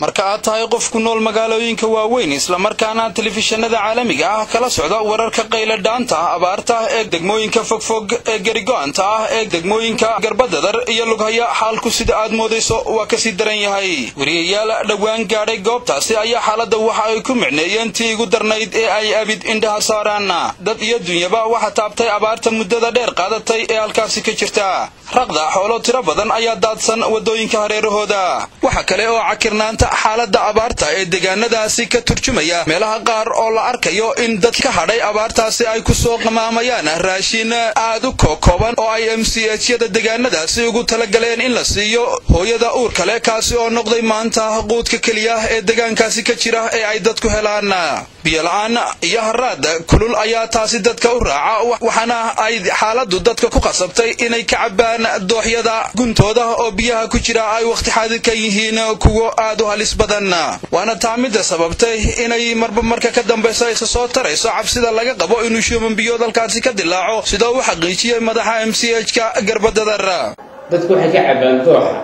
marka aad tahay qof ku nool magaalooyinka waaweyn islamarkaana telefishinada caalamiga ah kala socda wararka qayladhaanta ah abaarta ee degmooyinka fogfog ee gerigo-anta ah ee degmooyinka garbadadar iyo lughaya xaalku sida aad moodayso waa kasii daran yahay wariyayaal dhowaan gaadhay goobtaasi ayaa xaaladda waxa ay ku micneeyeen tii igu darnayd ee ay abid indhaha saaraan dad iyo dunyaba waxa taabtay abaarta muddada dheer qaadatay ee halkaasi ka jirta raqda xoolo tiro badan ayaa daadsan waddooyinka hareerahooda waxa kale oo cakirnaanta xaaladda abaarta ee deegaanadaasi ka turjumaya meelaha qaar oo la arkayo in dad ka hadhay abaartaasi ay ku soo qamaamayaan raashin aad u kookooban oo ay m c hyada deegaanadaasi ugu talagaleen in la siiyo hooyada uur kale kaasi oo noqday maanta quudka keliya ee deegaankaasi ka jira ee ay dadku helaan biyola-aan iyo haraad kulul ayaa taasi dadka u raaca waxaana ay xaaladdu dadka ku qasabtay inay ka cabbaan dooxyada guntooda oo biyaha ku jira ay wakhti xaadirka yihiin kuwo aad u halis badan waana taa midda sababtay inay marba marka ka dambaysa isa soo tarayso cabsida laga qabo inuu shuuman biyood halkaasi ka dilaaco sida uu xaqiijiyey madaxa m c h ka garbadadar dadku waxay ka cabbaan dooxa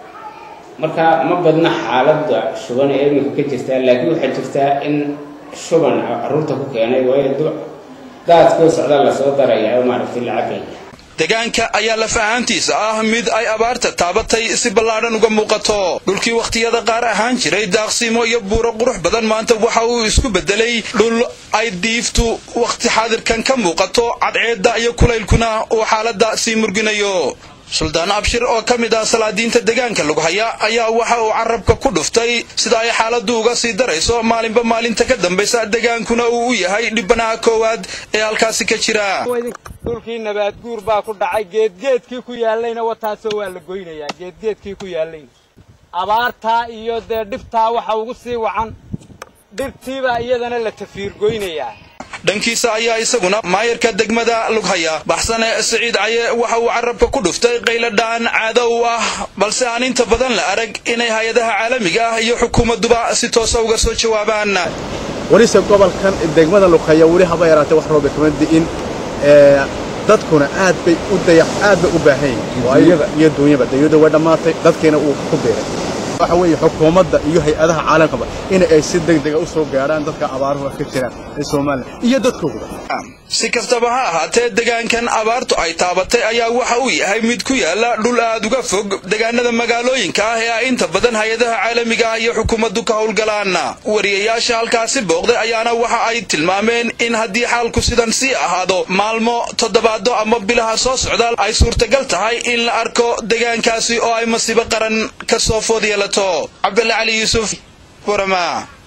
marka ma badna xaaladda shuban ee iminka ka jirtaa laakiin waxaa jirtaa in shuban carruurta ku keenay waayo daadkoo socda lasoo daraya oo maaragtay la cabaya deegaanka ayaa laf ahaantiisa ah mid ay abaarta taabatay si ballaadhan uga muuqato dhulkii wakhtiyada qaar ahaan jiray daaqsiimo iyo buuro qurux badan maanta waxa uu isku beddelay dhul ay diiftu wakhti xaadirkan ka muuqato cadceedda iyo kulaylkuna uu xaaladda sii murginayo suldaan abshir oo ka mid ah salaadiinta deegaanka lughaya ayaa waxa uu carabka ku dhuftay sida ay xaaladdu uga sii darayso maalinba maalinta ka dambaysa deegaankuna uu u yahay dhibanaha koowaad ee halkaasi ka jira dhulkii nabaad guur baa ku dhacay geedgeedkii ku yaallayna wataasoo waa la goynayaa geedgeedkii ku yaallayna abaartaa iyo dee dhibtaa waxa ugu sii wacan dhirtiibaa iyadana la tafiirgoynayaa dhankiisa ayaa isaguna maayarka degmada lughaya baxsane siciid caye waxa uu carabka ku dhuftay qayladhaan caado u ah balse aan inta badan la arag inay hay-adaha caalamiga ah iyo xukuumadduba si toosa uga soo jawaabaan welise gobolkan degmada lughaya weli haba yaraatee wax rooba kama di'in dadkuna aad bay u dayax aad bay u baahan yihiin iyo duunyaba dayada way dhammaatay dadkiina uu ku beeray waxa weeye xukuumadda iyo hay-adaha caalamkaba in ay si degdega u soo gaadhaan dadka abaaruhu ka jiraan ee Soomaaliya iyo dadkooda si kastaba ha ahaatee deegaankan abaartu ay taabatay ayaa waxa uu yahay mid ku yaala dhul aad uga fog deegaanada magaalooyinka ah ee ay inta badan hay-adaha caalamiga ah iyo xukuumaddu ka howlgalaan wariyayaasha halkaasi booqday ayaana waxa ay tilmaameen in haddii xaalku sidan sii ahaado maalmo toddobaado ama bilaha soo socda ay suurtagal tahay in la arko deegaankaasi oo ay masiibo qaran ka soo food yeelato cabdalla cali yuusuf burama